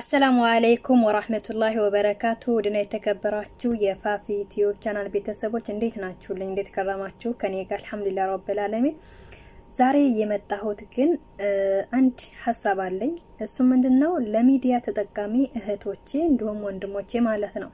አሰላሙ አለይኩም ወራህመቱላሂ ወበረካቱ ውድና የተከበራችሁ የፋፊ ዩቲዩብ ቻናል ቤተሰቦች እንዴት ናችሁልኝ? እንዴት ከረማችሁ? ከኔ ጋር አልሐምዱሊላህ ረብል ዓለሚን። ዛሬ የመጣሁት ግን አንድ ሀሳብ አለኝ። እሱ ምንድነው ለሚዲያ ተጠቃሚ እህቶቼ እንዲሁም ወንድሞቼ ማለት ነው።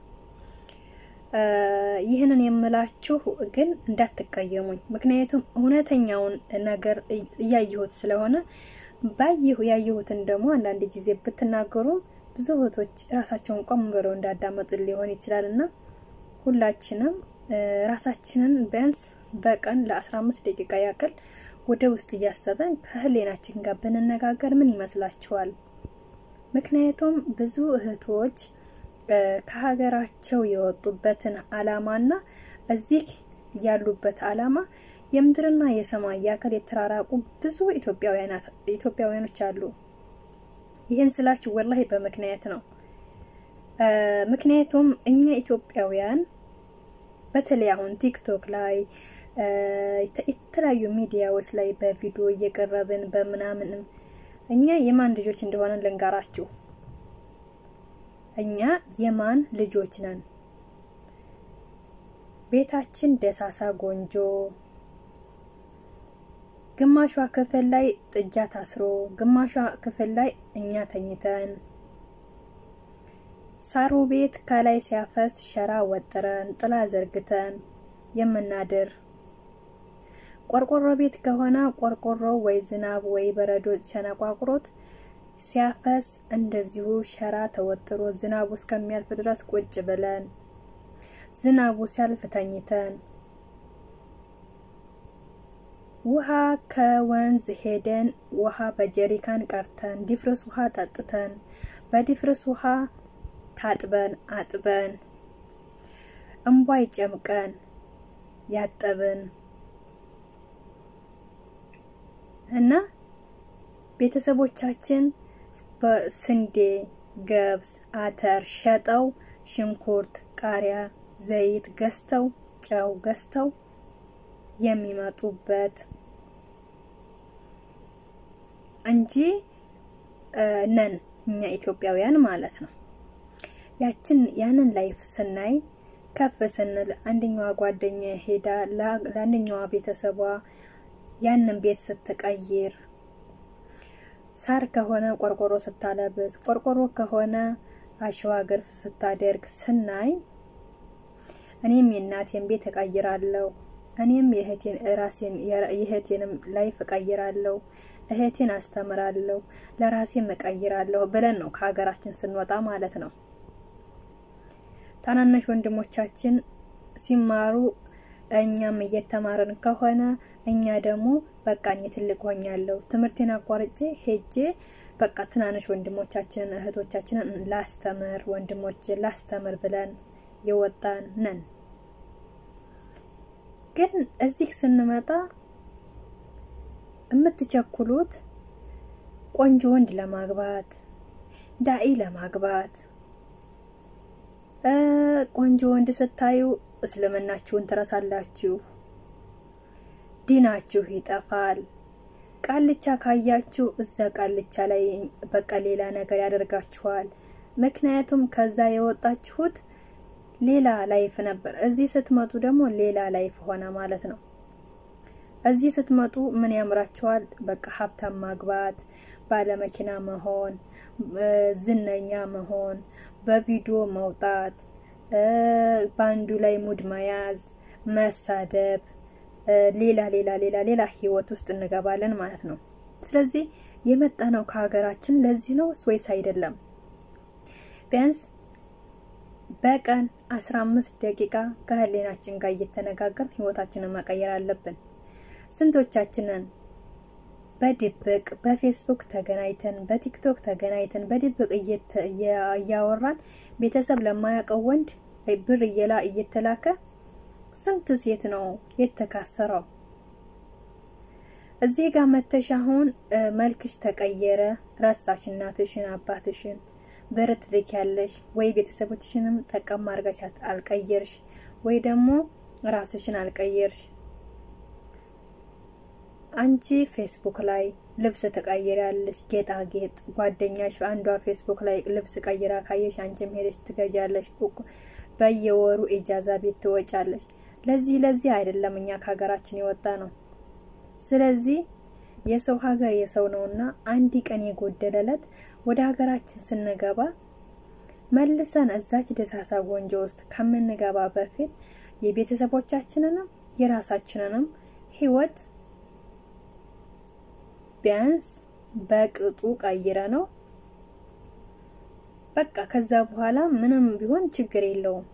ይህንን የምላችሁ ግን እንዳትቀየሙኝ፣ ምክንያቱም እውነተኛውን ነገር እያየሁት ስለሆነ ባየሁ ያየሁትን ደግሞ አንዳንድ ጊዜ ብትናገሩ ብዙ እህቶች ራሳቸውን ቆም ብለው እንዳዳመጡ ሊሆን ይችላል እና ሁላችንም ራሳችንን ቢያንስ በቀን ለአስራ አምስት ደቂቃ ያክል ወደ ውስጥ እያሰበን ከህሌናችን ጋር ብንነጋገር ምን ይመስላችኋል? ምክንያቱም ብዙ እህቶች ከሀገራቸው የወጡበትን አላማና እዚህ ያሉበት አላማ የምድርና የሰማይ ያክል የተራራቁ ብዙ ኢትዮጵያውያኖች አሉ። ይህን ስላችሁ ወላሂ በምክንያት ነው። ምክንያቱም እኛ ኢትዮጵያውያን በተለይ አሁን ቲክቶክ ላይ የተለያዩ ሚዲያዎች ላይ በቪዲዮ እየቀረብን በምናምንም እኛ የማን ልጆች እንደሆነ ልንገራችሁ። እኛ የማን ልጆች ነን? ቤታችን ደሳሳ ጎንጆ ግማሿ ክፍል ላይ ጥጃ ታስሮ ግማሿ ክፍል ላይ እኛ ተኝተን ሳሩ ቤት ከላይ ሲያፈስ ሸራ ወጥረን ጥላ ዘርግተን የምናድር ቆርቆሮ ቤት ከሆነ ቆርቆሮ ወይ ዝናብ ወይ በረዶ ሸነቋቁሮት ሲያፈስ እንደዚሁ ሸራ ተወጥሮ ዝናቡ እስከሚያልፍ ድረስ ቁጭ ብለን ዝናቡ ሲያልፍ ተኝተን ውሃ ከወንዝ ሄደን ውሃ በጀሪካን ቀርተን ዲፍርስ ውሃ ጠጥተን በዲፍርስ ውሃ ታጥበን አጥበን እምቧይ ጨምቀን ያጠብን እና ቤተሰቦቻችን በስንዴ፣ ገብስ፣ አተር ሸጠው ሽንኩርት፣ ቃሪያ፣ ዘይት ገዝተው ጨው ገዝተው የሚመጡበት እንጂ ነን እኛ ኢትዮጵያውያን ማለት ነው። ያችን ያንን ላይፍ ስናይ ከፍ ስንል አንደኛዋ ጓደኛ ሄዳ ለአንደኛዋ ቤተሰቧ ያንን ቤት ስትቀይር፣ ሳር ከሆነ ቆርቆሮ ስታለብስ፣ ቆርቆሮ ከሆነ አሸዋ ግርፍ ስታደርግ ስናይ እኔም የእናቴን ቤት እቀይራለሁ እኔም የእህቴን ራሴን የእህቴንም ላይፍ እቀይራለሁ፣ እህቴን አስተምራለሁ፣ ለራሴም እቀይራለሁ ብለን ነው ከሀገራችን ስንወጣ ማለት ነው። ታናናሽ ወንድሞቻችን ሲማሩ እኛም እየተማርን ከሆነ እኛ ደግሞ በቃ እኔ ትልቅ ሆኛለሁ ትምህርቴን አቋርጬ ሄጄ በቃ ትናንሽ ወንድሞቻችንን እህቶቻችንን ላስተምር ወንድሞችን ላስተምር ብለን የወጣን ነን። ግን እዚህ ስንመጣ የምትቸኩሉት ቆንጆ ወንድ ለማግባት ዳኢ ለማግባት ቆንጆ ወንድ ስታዩ እስልምናችሁን ትረሳላችሁ፣ ዲናችሁ ይጠፋል። ቃልቻ ካያችሁ እዛ ቃልቻ ላይ በቃ ሌላ ነገር ያደርጋችኋል። ምክንያቱም ከዛ የወጣችሁት ሌላ ላይፍ ነበር። እዚህ ስትመጡ ደግሞ ሌላ ላይፍ ሆነ ማለት ነው። እዚህ ስትመጡ ምን ያምራችኋል? በቃ ሀብታም ማግባት፣ ባለመኪና መሆን፣ ዝነኛ መሆን፣ በቪዲዮ መውጣት፣ በአንዱ ላይ ሙድ መያዝ፣ መሳደብ፣ ሌላ ሌላ ሌላ ሌላ ህይወት ውስጥ እንገባለን ማለት ነው። ስለዚህ የመጣ ነው ከሀገራችን ለዚህ ነው ወይስ አይደለም? ቢያንስ በቀን አስራ አምስት ደቂቃ ከህሌናችን ጋር እየተነጋገርን ህይወታችንን መቀየር አለብን። ስንቶቻችንን በድብቅ በፌስቡክ ተገናኝተን በቲክቶክ ተገናኝተን በድብቅ እያወራን ቤተሰብ ለማያውቀው ወንድ ብር እየላ እየተላከ ስንት ሴት ነው የተካሰረው? እዚህ ጋር መተሽ አሁን መልክሽ ተቀየረ፣ ረሳሽ እናትሽን አባትሽን ብር ትልኪያለሽ ወይ ቤተሰቦችሽንም ጠቀም አድርገሽ አልቀየርሽ ወይ ደግሞ ራስሽን አልቀየርሽ። አንቺ ፌስቡክ ላይ ልብስ ትቀይሪያለሽ፣ ጌጣጌጥ ጓደኛሽ አንዷ ፌስቡክ ላይ ልብስ ቀይራ ካየሽ አንቺም ሄደሽ ትገዣለሽ። በየወሩ ኢጃዛ ቤት ትወጫለሽ። ለዚህ ለዚህ አይደለም እኛ ከሀገራችን የወጣ ነው። ስለዚህ የሰው ሀገር የሰው ነውና አንድ ቀን የጎደለለት ወደ ሀገራችን ስንገባ መልሰን እዛች ደሳሳ ጎንጆ ውስጥ ከምንገባ በፊት የቤተሰቦቻችንንም የራሳችንንም ህይወት ቢያንስ በቅጡ ቀይረ ነው በቃ ከዛ በኋላ ምንም ቢሆን ችግር የለውም።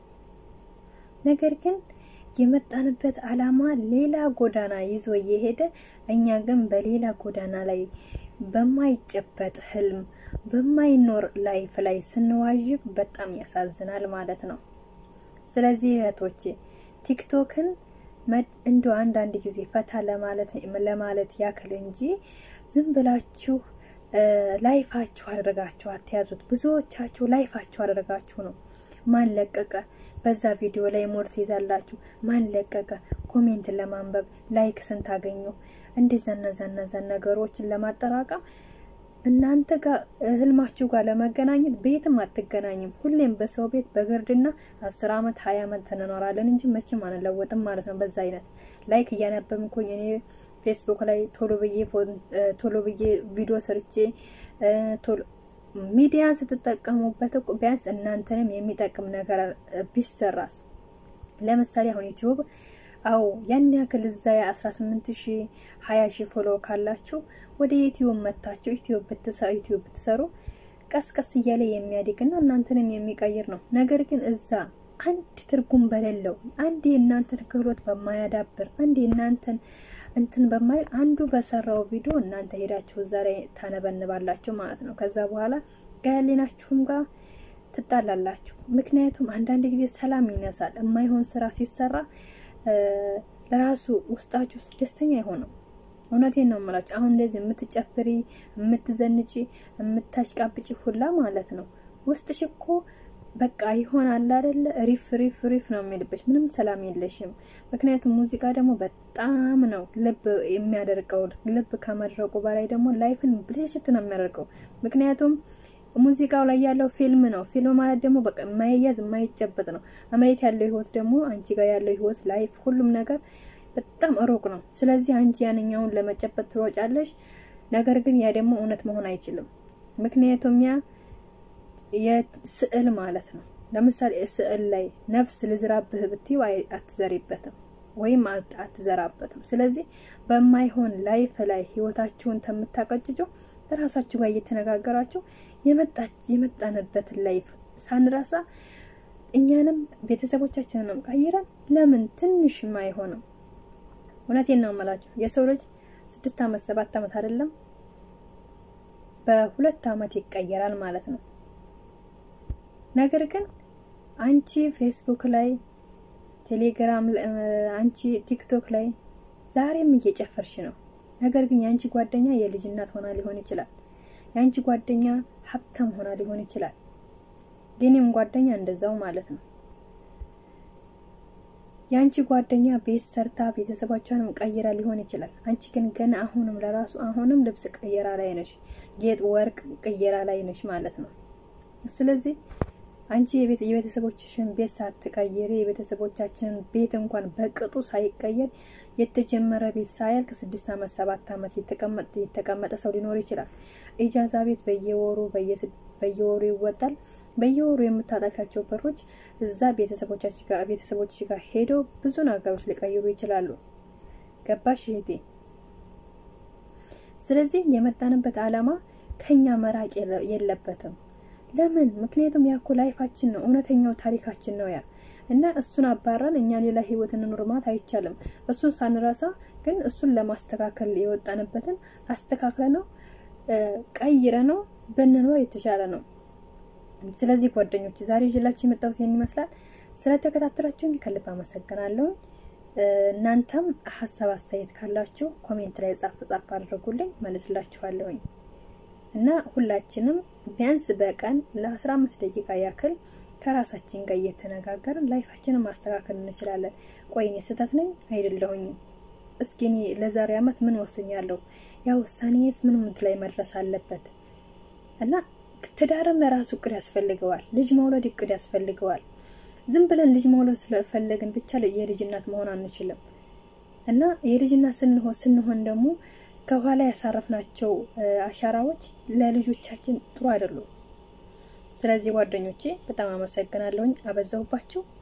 ነገር ግን የመጣንበት አላማ ሌላ ጎዳና ይዞ እየሄደ እኛ ግን በሌላ ጎዳና ላይ በማይጨበጥ ህልም በማይኖር ላይፍ ላይ ስንዋዥቅ በጣም ያሳዝናል ማለት ነው። ስለዚህ እህቶቼ ቲክቶክን እንደ አንዳንድ ጊዜ ፈታ ለማለት ለማለት ያክል እንጂ ዝም ብላችሁ ላይፋችሁ አድርጋችሁ አትያዙት። ብዙዎቻችሁ ላይፋችሁ አድርጋችሁ ነው። ማን ለቀቀ በዛ ቪዲዮ ላይ ሞር ትይዛላችሁ። ማን ለቀቀ ኮሜንት ለማንበብ ላይክ ስንት አገኙ እንደዛ እነዛ ነገሮችን ለማጠራቀም እናንተ ጋር ህልማችሁ ጋር ለመገናኘት ቤትም አትገናኝም። ሁሌም በሰው ቤት በግርድና አስር አመት ሀያ አመት እንኖራለን እንጂ መቼም አንለወጥም ማለት ነው። በዛ አይነት ላይክ እያነበብኩኝ እኔ ፌስቡክ ላይ ቶሎ ብዬ ቶሎ ብዬ ቪዲዮ ሰርቼ ቶሎ ሚዲያን ስትጠቀሙበት እኮ ቢያንስ እናንተንም የሚጠቅም ነገር ቢሰራስ። ለምሳሌ አሁን ዩቲዩብ አዎ ያን ያክል እዛ የአስራ ስምንት ሺ ሀያ ሺ ፎሎ ካላችሁ ወደ ዩቲዩብ መታችሁ ዩቲዩብ ብትሰሩ ቀስ ቀስ እያለ የሚያድግና እናንተንም የሚቀይር ነው። ነገር ግን እዛ አንድ ትርጉም በሌለው አንድ የእናንተን ክህሎት በማያዳብር አንድ የእናንተን እንትን በማይል አንዱ በሰራው ቪዲዮ እናንተ ሄዳችሁ እዛ ላይ ታነበንባላችሁ ማለት ነው። ከዛ በኋላ ከህሊናችሁም ጋር ትጣላላችሁ። ምክንያቱም አንዳንድ ጊዜ ሰላም ይነሳል። የማይሆን ስራ ሲሰራ ለራሱ ውስጣችሁ ውስጥ ደስተኛ አይሆንም። እውነቴን ነው የምላችሁ። አሁን እንደዚህ የምትጨፍሪ የምትዘንጪ የምታሽቃብጪ ሁላ ማለት ነው ውስጥሽ እኮ በቃ ይሆናል አይደለ? ሪፍ ሪፍ ሪፍ ነው የሚልብሽ። ምንም ሰላም የለሽም። ምክንያቱም ሙዚቃ ደግሞ በጣም ነው ልብ የሚያደርገው። ልብ ከመድረቁ በላይ ደግሞ ላይፍን ብልሽት ነው የሚያደርገው። ምክንያቱም ሙዚቃው ላይ ያለው ፊልም ነው። ፊልም ማለት ደግሞ በቃ የማይያዝ የማይጨበጥ ነው። መሬት ያለው ህይወት ደግሞ አንቺ ጋር ያለው ህይወት ላይፍ፣ ሁሉም ነገር በጣም ሩቅ ነው። ስለዚህ አንቺ ያንኛውን ለመጨበጥ ትሮጫለሽ። ነገር ግን ያ ደግሞ እውነት መሆን አይችልም። ምክንያቱም ያ የስዕል ማለት ነው። ለምሳሌ ስዕል ላይ ነፍስ ልዝራብህ ብትይው አትዘሪበትም ወይም አትዘራበትም። ስለዚህ በማይሆን ላይፍ ላይ ህይወታችሁን ከምታቀጭጩ ራሳችሁ ጋር እየተነጋገራችሁ የመጣንበትን ላይፍ ሳንረሳ እኛንም ቤተሰቦቻችንንም ቀይረን ለምን ትንሽ አይሆንም? እውነቴን ነው የምላችሁ የሰው ልጅ ስድስት አመት ሰባት አመት አይደለም በሁለት አመት ይቀየራል ማለት ነው። ነገር ግን አንቺ ፌስቡክ ላይ ቴሌግራም፣ አንቺ ቲክቶክ ላይ ዛሬም እየጨፈርሽ ነው። ነገር ግን የአንቺ ጓደኛ የልጅ እናት ሆና ሊሆን ይችላል። የአንቺ ጓደኛ ሀብታም ሆና ሊሆን ይችላል። የኔም ጓደኛ እንደዛው ማለት ነው። የአንቺ ጓደኛ ቤት ሰርታ ቤተሰቦቿንም ቀይራ ሊሆን ይችላል። አንቺ ግን ገና አሁንም ለራሱ አሁንም ልብስ ቀየራ ላይ ነሽ፣ ጌጥ ወርቅ ቀየራ ላይ ነሽ ማለት ነው። ስለዚህ አንቺ የቤተሰቦችሽን ቤት ሳትቀይሪ የቤተሰቦቻችንን ቤት እንኳን በቅጡ ሳይቀየር የተጀመረ ቤት ሳያልቅ ስድስት አመት ሰባት አመት የተቀመጠ ሰው ሊኖር ይችላል። ኢጃዛ ቤት በየወሩ በየወሩ ይወጣል። በየወሩ የምታጠፊያቸው በሮች እዛ ቤተሰቦች ጋር ሄደው ብዙ ነገሮች ሊቀይሩ ይችላሉ። ገባሽ እህቴ? ስለዚህ የመጣንበት አላማ ከኛ መራቅ የለበትም። ለምን? ምክንያቱም ያኮ ላይፋችን ነው፣ እውነተኛው ታሪካችን ነው ያ እና እሱን አባረን እኛ ሌላ ህይወት እንኑር ማለት አይቻልም። እሱን ሳንረሳ ግን እሱን ለማስተካከል የወጣንበትን አስተካክለ ነው ቀይረ ነው ብንኖር የተሻለ ነው። ስለዚህ ጓደኞች ዛሬ ይዤላችሁ የመጣሁት ይህን ይመስላል። ስለተከታተላችሁኝ ከልብ አመሰግናለሁ። እናንተም ሀሳብ አስተያየት ካላችሁ ኮሜንት ላይ ጻፍ ጻፍ አድርጉልኝ፣ መልስላችኋለሁኝ። እና ሁላችንም ቢያንስ በቀን ለአስራ አምስት ደቂቃ ያክል ከራሳችን ጋር እየተነጋገርን ላይፋችንን ማስተካከል እንችላለን። ቆይ እኔ ስህተት ነኝ አይደለሁኝም? እስኪ እኔ ለዛሬ አመት ምን ወስኛለሁ? ያ ውሳኔስ ምን ምንት ላይ መድረስ አለበት? እና ትዳርም ለራሱ እቅድ ያስፈልገዋል። ልጅ መውለድ እቅድ ያስፈልገዋል። ዝም ብለን ልጅ መውለድ ስለፈለግን ብቻ የልጅ እናት መሆን አንችልም። እና የልጅ እናት ስንሆን ስንሆን ደግሞ ከኋላ ያሳረፍናቸው አሻራዎች ለልጆቻችን ጥሩ አይደሉም። ስለዚህ ጓደኞቼ በጣም አመሰግናለሁኝ። አበዛሁባችሁ።